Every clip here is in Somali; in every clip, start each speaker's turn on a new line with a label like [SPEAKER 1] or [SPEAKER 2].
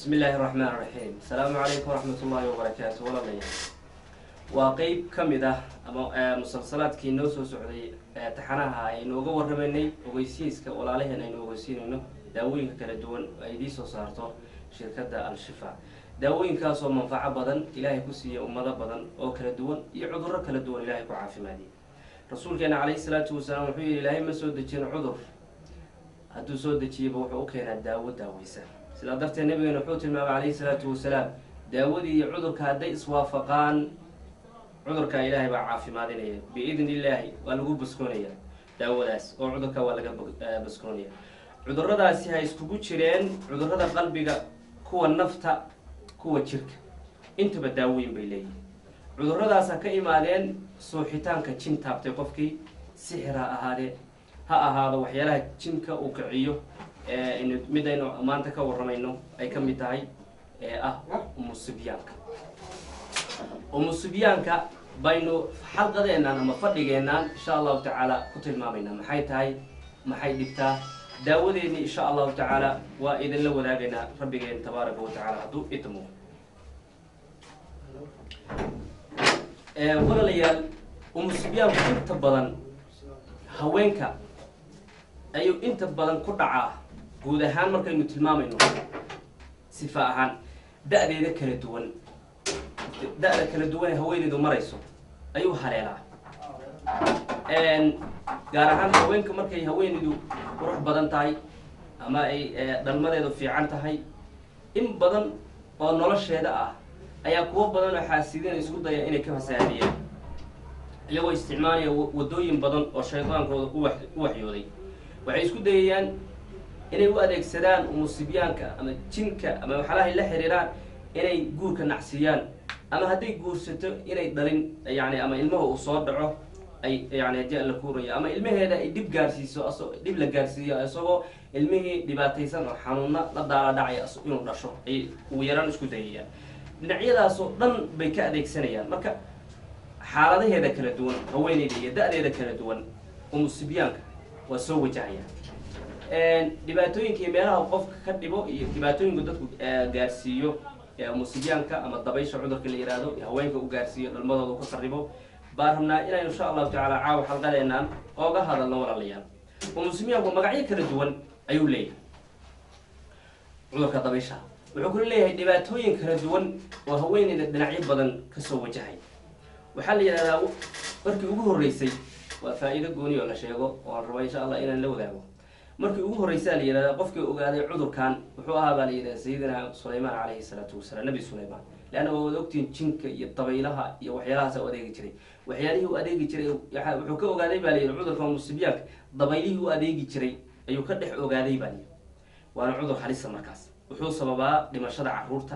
[SPEAKER 1] bismi illaahi raxmaan raxiim asalaamu calaykum waraxmat ullaahi wabarakaatu walaalayaal waa qeyb ka mid ah ama musalsalaadkii noo soo socday taxanaha aynooga warramaynay ogeysiiska walaalaheen aynu ogeysiinayno daawooyinka kala duwan ay idii soo saarto shirkadda al-shifa daawooyinkaasoo manfaco badan ilaahay ku siiya ummado badan oo kala duwan iyo cudurro kala duwan ilaahay ku caafimaadiya rasuulkeena calayhi salaatu wasalaam wuxuu yihi ilaahay ma soo dejin cudur hadduu soo dejiyaba wuxuu u keenaa daawo daaweysa sidaa darteed nabigeena wuxuu tilmaamay calayhi salaatu wasalaam daawadii iyo cudurka hadday iswaafaqaan cudurkaa ilaahay baa caafimaadinaya biidn illaahi waa lagu baskoonaya daawadaas oo cudurka waa laga baskoonaya cuduradaasi ha iskugu jireen cudurada qalbiga kuwa nafta kuwa jirka intaba daawooyin bay leeyihin cuduradaas ha ka imaadeen suuxitaanka jin taabtay qofkii sixir ha ahaadee ha ahaado waxyaalaha jinka uu kiciyo mid aynu maanta ka warramayno ay ka mid tahay ee ah umusibyaanka umusibyaanka baynu xalqadeennan ama fadhigeennan insha allahu tacaala ku tilmaamaynaa maxay tahay maxay dhigtaa daawadeennii insha allahu tacaala waa idinla wadaagaynaa rabbigeen tabaaraka wa tacala hadduu idmo walaalayaal umusibyaanku inta badan haweenka ayuu inta badan ku dhacaa guud ahaan markaynu tilmaamayno sifa ahaan da-deeda kala duwan da-da kala duwan ee haweeneydu marayso ayuu haleelaa gaar ahaan haweenka markay haweeneydu qurux badan tahay ama ay dhalmadeedu fiican tahay in badan oo nolosheeda ah ayaa kuwo badan oo xaasidiina isku daya inay ka fasaadiyaan iyagoo isticmaalaya wadooyin badan oo shaydaankooda u waxyooday waxay isku dayayaan inay u adeegsadaan umusibyaanka ama jinka ama waxyaalahay la xiriiraan inay guurka nacsiiyaan ama hadday guursato inay dhalin yani ama ilmaha uu soo dhaco ay yani haddii alla kuurayo ama ilmaheeda ay dhib gaarsiiso dhib la gaarsiiyo isagoo ilmihii dhibaataysan oo xanuuna la daala dhacaya inuu dhasho ay ugu yaraan isku dayayaan dhinacyadaasoo dhan bay ka adeegsanayaan marka xaaladaheeda kala duwan haweeneyda iyo da-deeda kala duwan umusibyaanka waa soo wajahaya dhibaatooyinka iyo meelaha qofka ka dhibo iyo dhibaatooyinka dadku gaarsiiyo musibyaanka ama dabaysha cudurka la yihahdo haweenka u gaarsiiyo dhalmadooda ka qaribo baan rabnaa inaynu insha allahu tacala caawa xalqadeenaan ooga hadalno walaalayaal umusibyaanku magacyo kala duwan ayuu leeyahay cudurka dabaysha wuxuu kula leeyahay dhibaatooyin kala duwan oo haweeneyda dhinacyo badan kasoo wajahay waxaa la yidhahdaa markii ugu horreysay waa faa-iido gooni oo la sheego oo aan rabo insha allah inaan la wadaago markii ugu horreysaa la yihahdaa qofkii ogaaday cudurkan wuxuu ahaa baa la yidhahda sayidina sulaymaan calayhi salaatu wasalaam nabi sulaymaan leanna waa wada ogtihiin jinka iyo dabaylaha iyo waxyaalahaasa u adeegi jiray waxyaalihii u adeegi jiray wuxuu ka ogaaday baa la yidhi cudurka musibyaanka dabaylihii u adeegi jiray ayuu ka dhex ogaaday baa layidhi waana cudur halisa markaas wuxuu sababaa dhimashada caruurta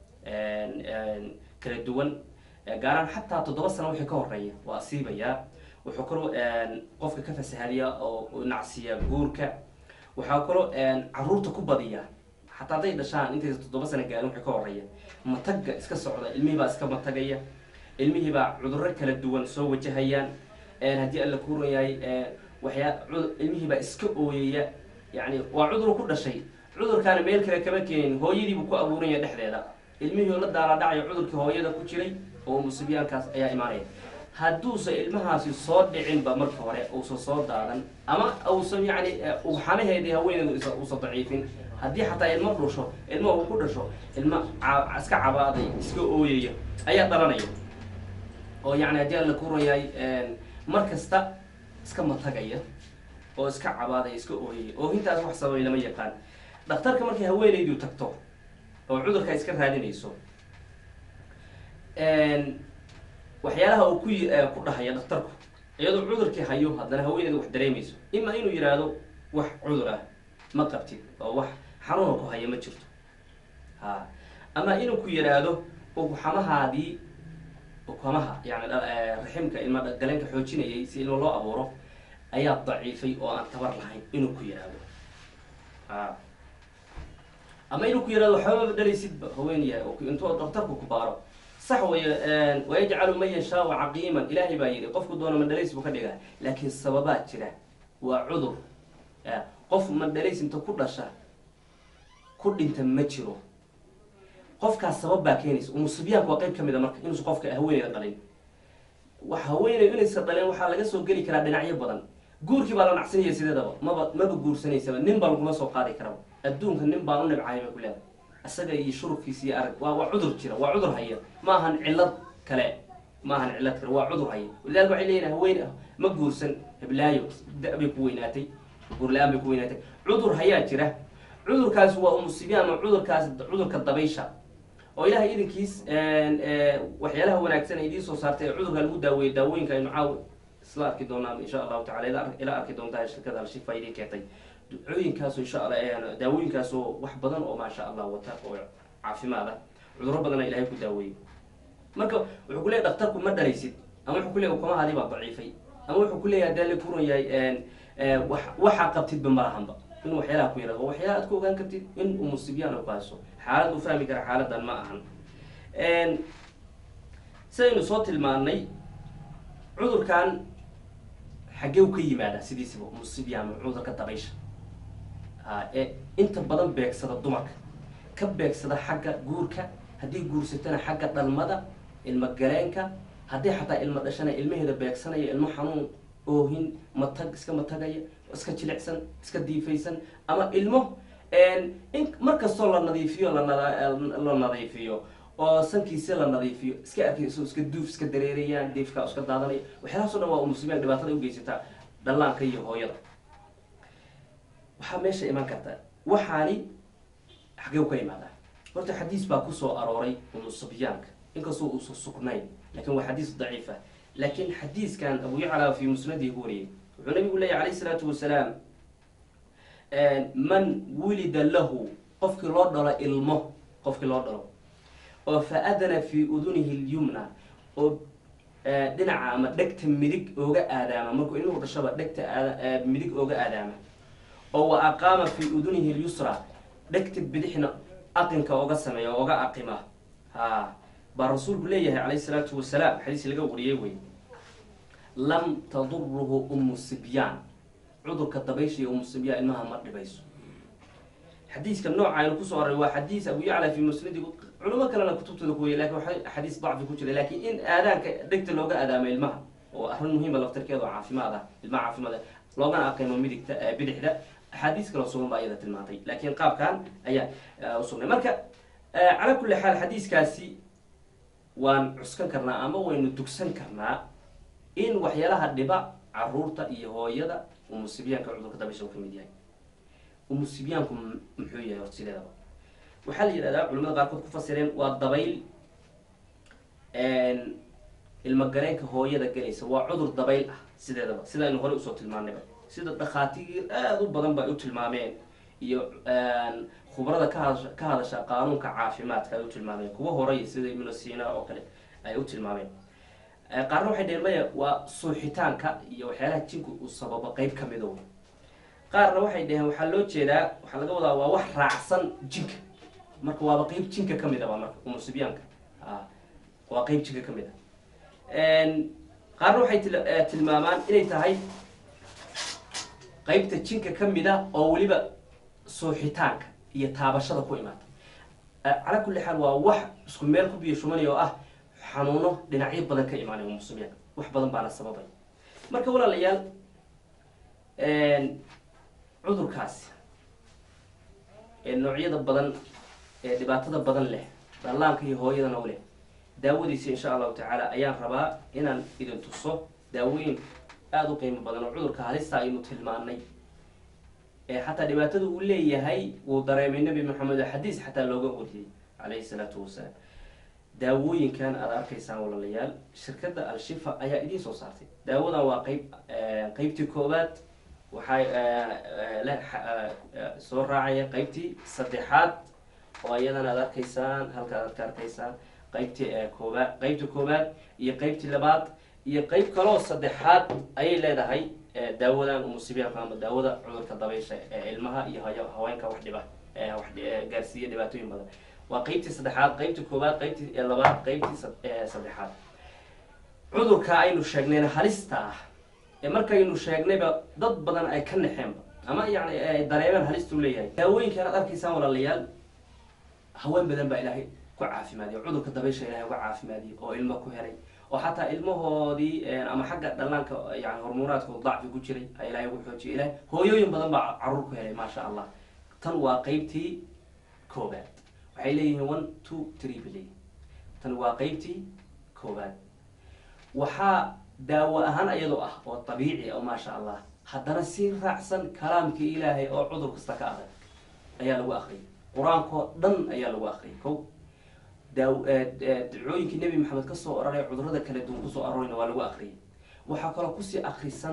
[SPEAKER 1] kala duwan gaaraan xataa toddoba sano wixii ka horeeya waa asiibayaa wuxuu kaloo qofka ka fasahadiyaa oo nacsiyaa guurka waxaa kaloo caruurta ku badiyaa xataa hadday dhashaan intaysa toddoba sano gaarin wixii ka horeeya matagga iska socda ilmihiibaa iska matagaya ilmihiibaa cudurro kala duwan soo wajahayaan haddii alla kuuran yahay waxyaa ilmihiibaa iska ooyaya yani waa cudur ku dhashay cudurkaana meel kale kama keenin hooyadiibuu ku abuuranya dhexdeeda ilmihii oo la daala-dhacayo cudurkii hooyada ku jiray oo musibyaankaas ayaa imaanaya hadduusan ilmahaasi soo dhicinba marka hore uusan soo daadan ama uusan yani ugxanaheedii haweeneedu uusan daciifin haddii xataa ilmo dhusho ilma uu ku dhasho ilma iska cabaaday iska ooyaya ayaa dhalanaya oo yani haddii alla kuran yahay mar kasta iska matagaya oo iska cabaadaya iska ooyaya oo hintaas wax sababay lama yaqaan dhakhtarka markay haweeneydu tagto oo cudurka iska raadinayso waxyaalaha uu ku ku dhahaya dhakhtarku iyadoo cudurkii hayo haddana haweeneyda wax dareemayso ima inuu yidhaahdo wax cudur ah ma qabtid oo wax xanuuna ku haya ma jirto ha ama inuu ku yidhaahdo ugxamahaadii ukamaha yani raximka ilma galeenka xoojinayay si ilmo loo abuuro ayaa daciifay oo aan tabar lahayn inuu ku yidhaahdo ha ama inuu ku yihahdo waxbaba dhalaysidba haweenyahay intuu dhakhtarku ku baaro sax wey wayajcalu man yashaau caqiiman ilaahay baa yidhi qofku doona mandhalays buu ka dhigaa laakiin sababaa jira waa cudur qof mandhalays inta ku dhasha ku dhinta ma jiro qofkaas sabab baa keenaysa umusibyaanku waa qayb ka mid a marka inuusan qofka haweeneyda dhalin wax haweeney inaysa dhalin waxaa laga soo geli karaa dhinacyo badan guurkii baa la nacsanaya sideedaba maba maba guursanaysaba nin baa laguma soo qaadi karaba adduunka nin baan u nibcahay bay ku leedahay isaga iyo shurubkiisa iyo arag waa waa cudur jira waa cudur haya ma ahan cillad kale ma ahan cillad kale waa cudur haya walidaalika waxay leeyihin haween ma guursan heblaayo da- bay ku weynaatay guur la-aan bay ku weynaatay cudur hayaa jira cudurkaasi waa umusibiyan ama cudurkaasi cudurka dabaysha oo ilahay idinkiis waxyaalaha wanaagsan ay idiin soo saartay ee cudurka lagu daaweeyey daawooyinka aynu caaw isla arki doonaa insha allahu tacala ila ila arki doontaa shirkada alshifa idiin keentay ducooyinkaasoo insha allah daawooyinkaasoo wax badan oo maasha allah wata oo caafimaad ah cudurro badana ilahay ku daaweeyey marka wuxuu ku leeyahy dhaktarku ma dhalaysid ama wuxuu ku leeyahy ukumahaadii baa daciifay ama wuxuu ku leeyahay hadee la kuran yahay wax waxaa qabtidba malahanba in waxyaalaha ku yaraado waxyaala aad ku ogaan kartid in umusibyaan oo ku hayso xaalad u fahmi kara xaaladan ma ahan sidaynu soo tilmaanay cudurkan xaggee u ka yimaadaa sidiisaba umusibyaan ama cudurka dabaysha a ee inta badan beegsada dumarka ka beegsada xagga guurka haddii guursatana xagga dhalmada ilmo galeenka haddii xataa ilmo dhashana ilmaheeda beegsanaya ilmo xanuun oohin matag iska matagaya iska jilicsan iska diifaysan ama ilmo in markastoo la nadiifiyo la nadiifiyo oo sankiisi la nadiifiyo iska arkayso iska duuf iska dareerayaan diifka iska daadanaya waxyaalahaas o dhan waa umusibiyan dhibaatada ugeysataa dhallaanka iyo hooyada waxaa meesha iman karta waxaani xagee ka imaadaa horta xadiis baa kusoo arooray umusibyaanka inkastoo uusan sugnayn lakin waa xadiis daciifa laakiin xadiiskan abu yacla fi musnadihi ku wariyey wuxuu nabigu leeyahy alayh isalaatu wasalaam man wulida lahu qofkii loo dhalo ilmo qofkii loo dhalo oo fa adana fi udunihi lyumna oo dhinaca ama dhegta midig ooga aadaama markuu ilmuhu dhashaba dhegta aad midig ooga aadaama oo wa aqaama fi udunihi lyusra dhegta bidixna aqinka oga sameeya oga aqima ha baa rasuulku leeyahay calayh isalaatu wasalaam xadiis laga wariyey wey lam taduruhu umu sibyaan cudurka dabaysha iyo umu sibyaan ilmaha ma dhibayso xadiiska nooca aynu kusoo aray waa xadiis abu yacla fi musnadi culimo kalena kutubtooda ku weyay lakin waa xadiis dacfi ku jira lakin in aadaanka dhegta looga aadaamo ilmaha oo arrin muhiima laftarkeeda oo caafimaad ah ilmaha caafimaad ah loogana aqimo midigta bidixda axaadiis kaloo sugan baa iyada tilmaantay laakiin qaabkan ayaa usugnay marka calaa kulli xaal xadiiskaasi waan cuskan karnaa ama waynu dugsan karnaa in waxyaalaha dhiba caruurta iyo hooyada umusibyaanka cudurka dabasha uu ka mid yahay umusibyaanku muxuu yahay horta sideedaba waxaa la yidhahdaa culamada qaarkood ku fasireen waa dabayl ilmagareenka hooyada gelaysa waa cudur dabayl ah sideedaba sida aynu horey usoo tilmaanayba sida dhakhaatiir aada u badan ba ay u tilmaameen iyo khubrada ka hadasha ka hadasha qaanuunka caafimaadka ay u tilmaameen kuwa horey sida ibnu sina oo kale ay u tilmaameen qaarna waxay dheheen maya waa suuxitaanka iyo waxyaalaha jinku uu sababo qeyb ka mido qaarna waxay dheheen waxaa loo jeedaa waxaa laga wadaa waa wax raacsan jinka marka waaba qeyb jinka ka mid a ba marka umusibyaanka waa qeyb jinka ka mid a qaarna waxay tilmaamaan inay tahay qeybta jinka ka mid a oo weliba suuxitaanka iyo taabashada ku imaata calaa kulli xaal waa wax isku meel ku biyo shumanaya oo ah xanuuno dhinacyo badan ka imaanay umusibyaan wax badan baana sababay marka walaalayaal cudurkaasi ee noocyada badan ee dhibaatada badan leh dhallaanka iyo hooyadana u leh daawadiisa insha allahu tacaala ayaan rabaa inaan idin tuso daawooyin aada u qiimo badan oo cudurka halista aynu tilmaanay ee xataa dhibaatada uu leeyahay wuu dareemay nebi maxamed oo xadiis xataa looga wariyey calayhi salaatu wasalaam daawooyinkan aada arkaysaan walaalayaal shirkadda al-shifa ayaa idiin soo saartay daawadan waa qeyb qeybtii koowaad waxay soo raacaya qeybtii saddexaad oo iyadana aada arkaysaan halkaad ad ka arkaysaan qeybtii koobaad qeybtii koowaad iyo qeybtii labaad iyo qeyb kaloo saddexaad ayay leedahay daawadan umusibiyaanka ama daawada cudurka dabaysha ee ilmaha iyo haweenka wax dhiba wax gaarsiiya dhibaatooyin badan waa qeybtii saddexaad qeybtii koowaad qeybtii labaad qeybtii saddexaad cudurka aynu sheegnayna halista ah ee markaynu sheegnayba dad badan ay ka naxeenba ama yani ay dareemeen halistuu leeyahay daawooyinkan aad arkaysaan walaalayaal haween badan baa ilaahay ku caafimaadiyo cudurka dabaysha ilahay uga caafimaadiyo oo ilmo ku helay oo xataa ilmahoodii ama xagga dhallaanka yani hormuunaadkooda dacfi ku jiray a ilahay ugu xoojiyo ilahay hooyooyin badan baa caruur ku helay maasha allah tan waa qeybtii koobaad waxay leeyihiin one two three bay leeyihin tan waa qeybtii koobaad waxaa daawo ahaan iyadoo ah oo dabiici oo maasha allah haddana si raacsan kalaamkii ilaahay oo cudur kasta ka adag ayaa lagu akriyay qur-aankao dhan ayaa lagu akriyay ko daaw dacooyinkii nebi maxamed kasoo oraray cudurada kala duwan kusoo aroorayna waa lagu akriyay waxaa kaloo kusii akrisan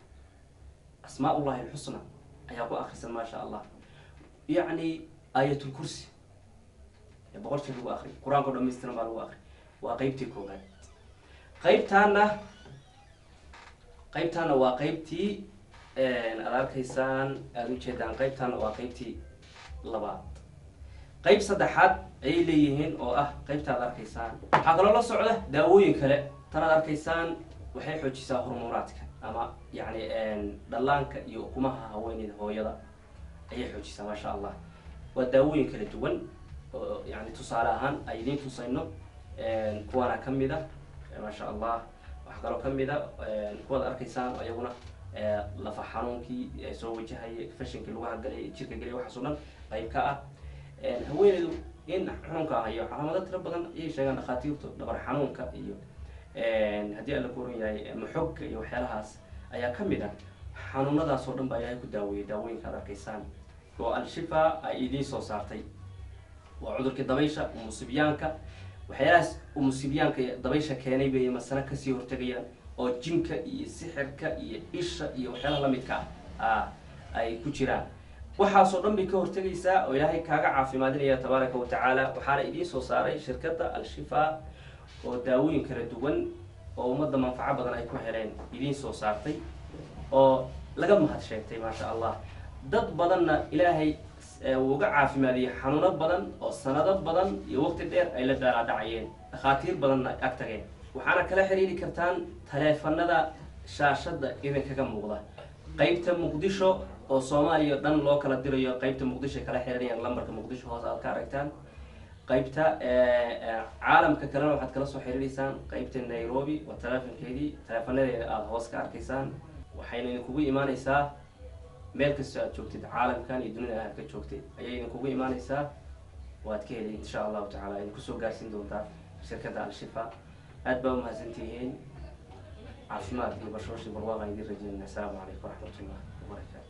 [SPEAKER 1] asmaa ullahi alxusna ayaa ku akrisan maasha allah yacni aayatulkursi boqol shir lagu akriy qur-aanka o dhamaystiran baa lagu akriy waa qeybtii koobaad qeybtaana qeybtaana waa qeybtii aada arkaysaan aada ujeedaan qeybtaana waa qeybtii labaad qeyb saddexaad ayay leeyihiin oo ah qeybta ad arkaysaan waxaa kaloo la socda daawooyin kale tan aad arkaysaan waxay xoojisaa hormuunaadka ama yani dhallaanka iyo ukumaha haweeneyda hooyada ayay xoojisaa maasha allah waa daawooyin kala duwan oo yani tusaale ahaan ay idiin tusayno kuwaana kamid a maasha allah waxaa kaloo kamid a kuwaad arkaysaan ayaguna lafa xanuunkii soo wajahaya fashinkii lagu hagalay jirka geliya waxaas o dhan qayb ka ah haweeneydu in xanuunka hayo calaamado tiro badan ayay sheegaan dhakhaatiirtu dhabar xanuunka iyo haddii alla kuoran yahay maxogka iyo waxyaalahaas ayaa kamid ah xanuunadaas oo dhan baa ilaahay ku daaweeyay daawooyinka ad arkaysaan oo al-shifa ay idiin soo saartay waa cudurkii dabaysha umusibyaanka waxyaalahaas umusibyaanka dabaysha keenay bay masana kasii hortegayaan oo jinka iyo sixirka iyo isha iyo waxyaalaha lamidka ah ay ku jiraan waxaasoo dhan bay ka hortegaysaa oo ilaahay kaaga caafimaadinaya tabaaraka wa tacaala waxaana idiin soo saaray shirkadda al-shifa oo daawooyin kala duwan oo ummadda manfaco badan ay ku heleen idiin soo saartay oo laga mahad sheegtay maasha allah dad badanna ilaahay uu uga caafimaadiyey xanuuno badan oo sanado badan iyo waqti dheer ay la daalaadhacayeen dhakhaatiir badanna ag tageen waxaana kala xiriiri kartaan taleefanada shaashadda idinkaga muuqda qeybta muqdisho oo soomaaliya o dhan loo kala dirayo qeybta muqdisho ay kala xiriirayaan lambarka muqdisho hoos aad ka aragtaan qeybta caalamka kalena waxaad kala soo xiriireysaan qeybta nairobi waa taleefonkeedii taleefanadeeda aada hoos ka arkaysaan waxayna idinkugu imaaneysaa meel kastoo aad joogtid caalamkan iyo dunida aad ka joogtid ayay idinkugu imaaneysaa waad ka heli insha allahu tacala idinku soo gaarsiin doontaa shirkadda al-shifa aad baa umahadsantihiin caafimaad iyo bashooshi barwaaqan idin rajeynayna asalaamu calaykum waraxmat ullah wabarakatu